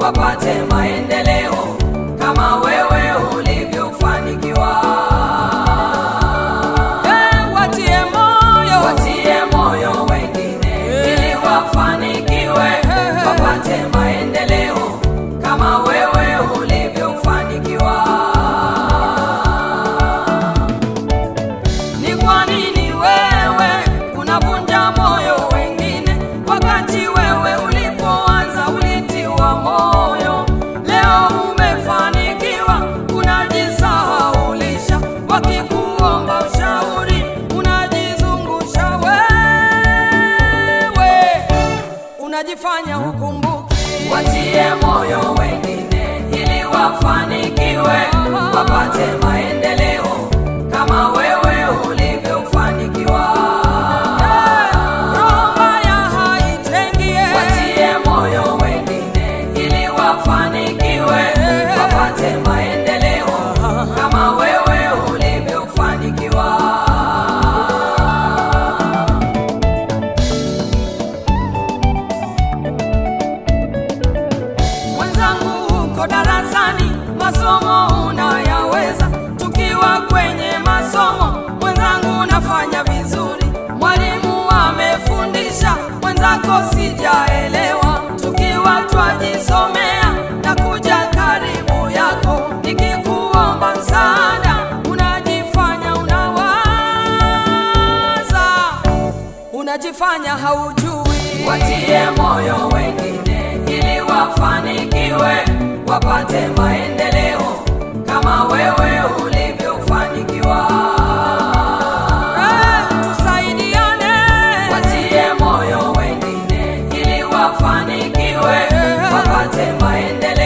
wapate maendeleo kama wewe ulivyofanikiwa. Eh, watie moyo Watie moyo wengine ili wafanikiwe, wapate maendeleo kama wewe ulivyofanikiwa. Ni kwa nini wewe unavunja moyo wengine, wakati wewe ulipoanza ulitiwa moyo? Leo umefanikiwa, unajisahaulisha, wakikuomba ushauri unajizungusha wewe, unajifanya hukumbuki. Watie moyo wengine ili wafanikiwe, wapate maendeleo kama wewe ulivyofanikiwa. Roho mbaya haijengie. Watie moyo wengine ili wafanikiwe, wapate maendeleo kama wewe ulivyofanikiwa. Mwenzangu uko darasani, masomo unayaweza. Tukiwa kwenye masomo, mwenzangu unafanya vizuri. Mwalimu amefundisha, mwenzako sijaelewa. Tukiwa twajisomea na kuja karibu yako, nikikuomba msaada, unajifanya unawaza, unajifanya haujui. Watie moyo wengine ili wafanikiwe, wapate maendeleo kama wewe ulivyofanikiwa. Eh, tusaidiane. Watie moyo wengine ili wafanikiwe, wapate maendeleo